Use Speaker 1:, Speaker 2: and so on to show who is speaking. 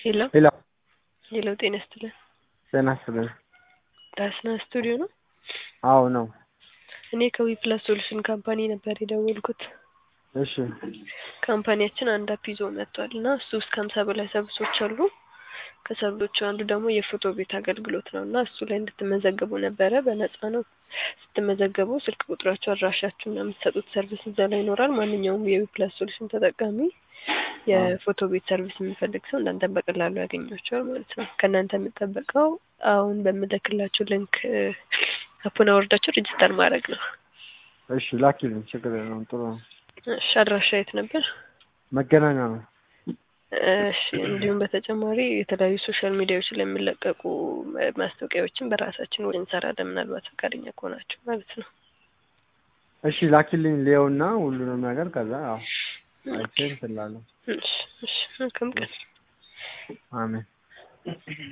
Speaker 1: ሄሎ
Speaker 2: ሄሎ
Speaker 1: ሄሎ፣ ጤና ይስጥልን።
Speaker 2: ጤና ይስጥልን።
Speaker 1: ዳስና ስቱዲዮ ነው።
Speaker 2: አዎ ነው።
Speaker 1: እኔ ከዊ ፕላስ ሶሉሽን ካምፓኒ ነበር የደወልኩት።
Speaker 2: እሺ
Speaker 1: ካምፓኒያችን አንድ አፕ ይዞ መጥቷል እና እሱ ውስጥ ከሀምሳ በላይ ሰርቪሶች አሉ። ከሰርቪሶቹ አንዱ ደግሞ የፎቶ ቤት አገልግሎት ነው እና እሱ ላይ እንድትመዘገቡ ነበረ። በነፃ ነው። ስትመዘገቡ ስልክ ቁጥራችሁ፣ አድራሻችሁ እና የምትሰጡት ሰርቪስ እዛ ላይ ይኖራል። ማንኛውም የዊ ፕላስ ሶሉሽን ተጠቃሚ የፎቶ ቤት ሰርቪስ የሚፈልግ ሰው እናንተን በቀላሉ ያገኛቸዋል ማለት ነው። ከእናንተ የምጠበቀው አሁን በምልክላችሁ ሊንክ አፑን አወርዳችሁ ሬጅስተር ማድረግ ነው።
Speaker 2: እሺ ላኪልኝ፣ ችግር የለውም። ጥሩ ነው።
Speaker 1: እሺ አድራሻ የት ነበር?
Speaker 2: መገናኛ ነው።
Speaker 1: እሺ እንዲሁም በተጨማሪ የተለያዩ ሶሻል ሚዲያዎች ላይ የሚለቀቁ ማስታወቂያዎችን በራሳችን ወደ እንሰራለን። ምናልባት ፈቃደኛ ከሆናችሁ ማለት ነው።
Speaker 2: እሺ ላኪልኝ፣ ሊየውና ሁሉንም ነገር ከዛ ያው አይቼ እንትን እላለሁ።
Speaker 1: እሺ እሺ መልካም ቀን።
Speaker 2: አሜን